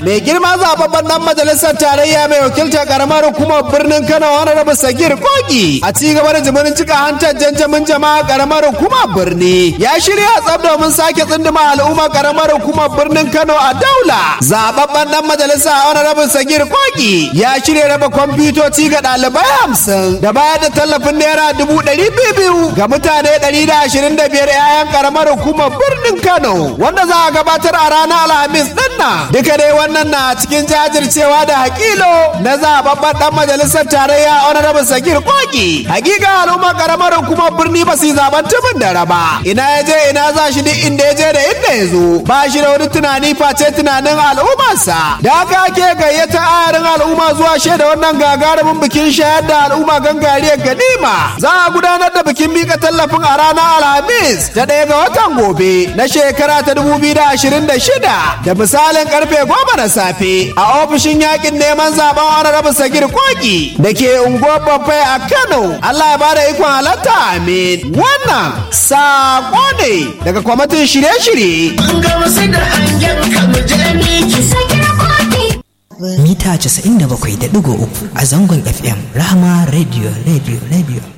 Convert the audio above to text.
mai girma zababben dan majalisar tarayya mai wakiltar karamar hukumar birnin Kano wani rabu Sagir Kogi a ci gaba da jimirin cika hantar janjamin jama'a karamar hukumar birni ya shirya tsab domin sake tsinduma al'ummar karamar hukumar birnin Kano a daula zababben dan majalisa wani rabu Sagir Kogi ya shirya raba kwamfutoci ga ɗalibai hamsin da bayar da tallafin naira dubu ɗari biyu ga mutane ɗari da ashirin da biyar 'ya'yan karamar hukumar birnin Kano wanda za a gabatar a ranar Alhamis ɗin nan duka dai wannan na cikin jajircewa da hakilo na zababben dan majalisar tarayya honorable Sagir Kogi hakika al'umma karamar hukumar birni ba su yi zaben tumin da raba ina ya je ina za shi duk inda ya je da inda ya zo ba shi da wani tunani face tunanin al'ummarsa da haka ake gayyata ayarin al'umma zuwa shaida wannan gagarumin bikin shayar da al'umma gangariyar ganima za a gudanar da bikin mika tallafin a ranar alhamis ta ɗaya ga watan gobe na shekara ta 2026 da misalin karfe goma na safe a ofishin yakin neman zaben honorable sagir koki da ke unguwar babbai a kano allah ya bada ikon halatta amin wannan sako ne daga kwamitin shirye-shirye mita 97.3 a zangon fm rahama radio radio radio